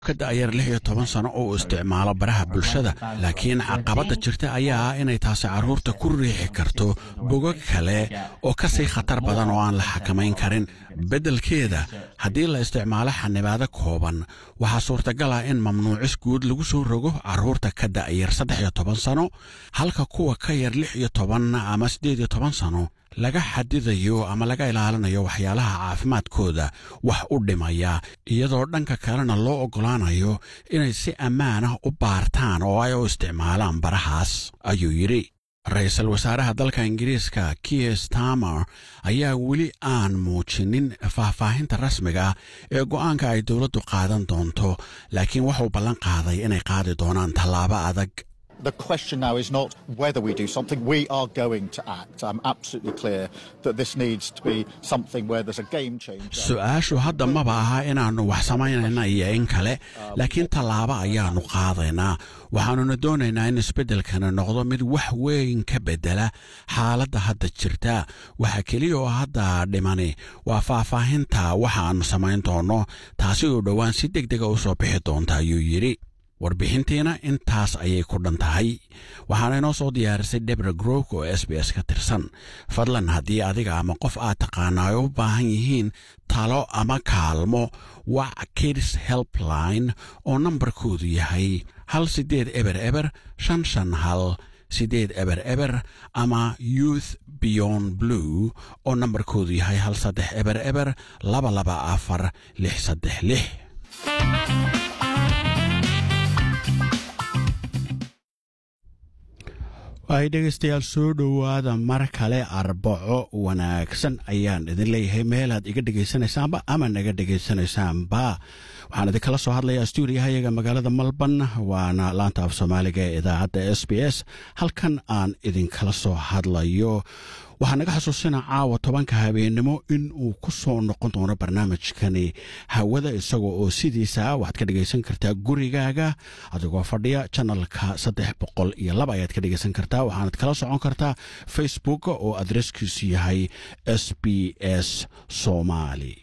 ka da'yar lix iyo toban sano oo isticmaalo baraha bulshada laakiin caqabadda jirta ayaa ah inay taasi carruurta ku riixi karto bogog kale oo ka sii khatar badan oo aan la xakamayn karin beddelkeeda haddii la isticmaalo xanibaado kooban waxaa suurtagal ah in mamnuucis guud lagu soo rogo carruurta ka da'yar saddex iyo toban sano halka kuwa ka yar lix iyo toban ama siddeed iyo toban sano laga xadidayo ama laga ilaalinayo waxyaalaha caafimaadkooda wax u dhimaya iyadoo dhanka kalena loo oggolaanayo inay si ammaan ah u baartaan oo ay u isticmaalaan barahaas ayuu yidhi ra-iisul wasaaraha dalka ingiriiska kier stamer ayaa weli aan muujinin faahfaahinta rasmiga ah ee go'aanka ay dowladdu qaadan doonto laakiin wuxuu ballan qaaday inay qaadi doonaan tallaabo adag The question now is not whether we do something, we are going to act. I'm absolutely clear that this needs to be something where there's a game changer. su-aashu hadda maba aha inaannu wax samaynayna iyo in kale laakiin tallaabo ayaannu qaadaynaa waxaannuna doonaynaa in isbeddelkana noqdo mid wax weyn ka beddela xaaladda hadda jirta waxa keliya oo hadda dhimani waa faahfaahinta waxa aannu samayn doonno taasi oo dhowaan si deg dega u soo bixi doonta ayuu yidhi warbixintiina intaas ayay ku dhan tahay waxaana inoo soo diyaarisay debra grok oo s b s ka tirsan fadlan haddii adiga ama qof aad taqaana ay u baahan yihiin talo ama kaalmo wac kids helpline oo nambarkoodu yahay hal siddeed eber eber shan shan hal siddeed eber eber ama youth beyond blue oo nambarkoodu yahay hal saddex eber eber laba laba afar lix saddex lix ay dhegaystayaal soo dhowaada mar kale arbaco wanaagsan ayaan idin leeyahay meelaad iga dhegaysanaysaanba ama naga dhegaysanaysaanba waxaan idinkala soo hadlayaa stuudiyahayaga magaalada malban waana laanta af soomaaliga ee idaacadda s b s halkan aan idinkala soo hadlayo waxaa naga xasuusina caawa tobanka habeennimo in uu ku soo noqon doono barnaamijkani hawada isagoo oo sidiisa waxaad ka dhegaysan kartaa gurigaaga adigoo fadhiya janalka saddex boqol iyo laba ayaad ka dhegaysan kartaa waxaanad kala socon kartaa facebook oo adreskiisu yahay s b s somali